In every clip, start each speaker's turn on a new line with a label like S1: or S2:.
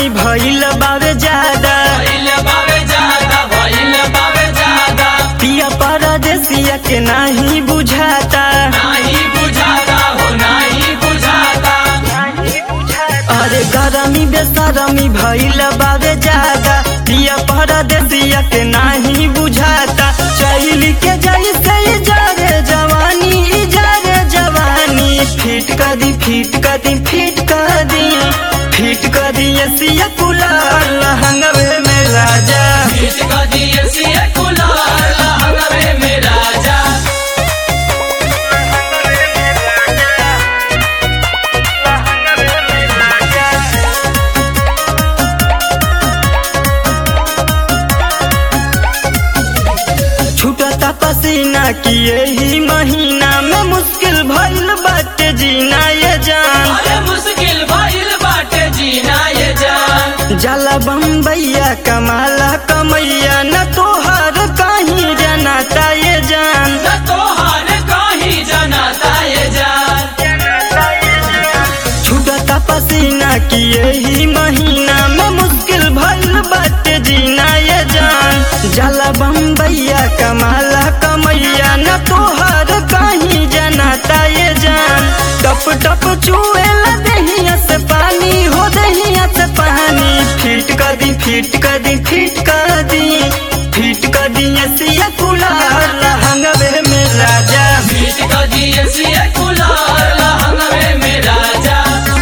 S1: गरमी भइल बावे ज्यादा
S2: भइल बावे ज्यादा भइल बावे ज्यादा
S1: पिया परदेसिया के नाही बुझाता
S2: नाही बुझाता हो नाही बुझाता
S1: अरे गरमी बेसरमी भइल बावे ज्यादा पिया परदेसिया के नाही बुझाता चैली के जैसे इजारे जवानी इजारे जवानी फिट कर दी फिट कर दी फिट कर दी फिट कर दी एसिया कूलर लहंगवे में राजा
S2: बीच का दिए सिए कुलार लहंगवे में राजा
S1: छूटता पसीना की यही महीना में मुश्किल भइल बाटे जीना ये जान
S2: अरे मुश्किल भइल बाटे जीना ये जान
S1: जाला बम्बैया कमाला कमैया न तोहर कहीं जनाता ये जान
S2: न तोहार कहीं जनाता ये जान
S1: छूटता पसीना की यही महीना में मुश्किल भइल बाटे जीना ये जान जाला बम्बैया कमाला कमैया न तोहर कहीं जनाता ये जान टप टप चुएला दहिया से पानी हो दहिया से पानी फिट कर दी फिट कर दी फिट कर दी फिट कर दी एसिया कूलर लहंगवे में राजा
S2: बीच का दिए सिए कुलार लहंगवे में राजा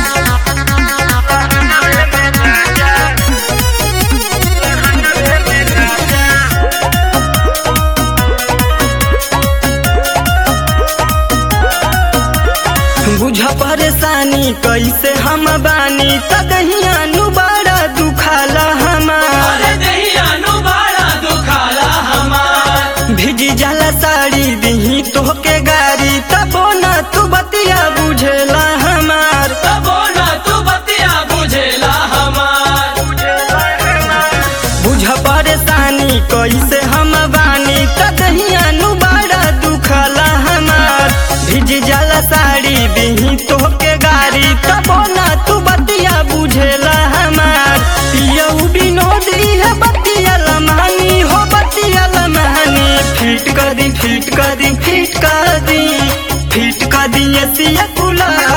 S1: बुझ परेशानी कैसे हम बानी तदहिया नु बड़ा दुखाला हमार
S2: अरे दहिया नु बड़ा दुखाला हमार
S1: भिजी जाला साड़ी दिही तोहके गाड़ी तबो ना तू बतिया बुझेला हमार
S2: तबो ना तू बतिया बुझेला हमार
S1: बुझ परेशानी कैसे हम बानी तदहिया नु बड़ा दुखाला हमार भिजी जाला साड़ी दिही तोहके गाड़ी तबो ना तू बतिया बुझेला हमार पियऊ बिनोदी है बतिया लमानी हो बतिया लमानी फिट कर दी फिट कर दी फिट कर दी फिट कर दी एसिया कूलर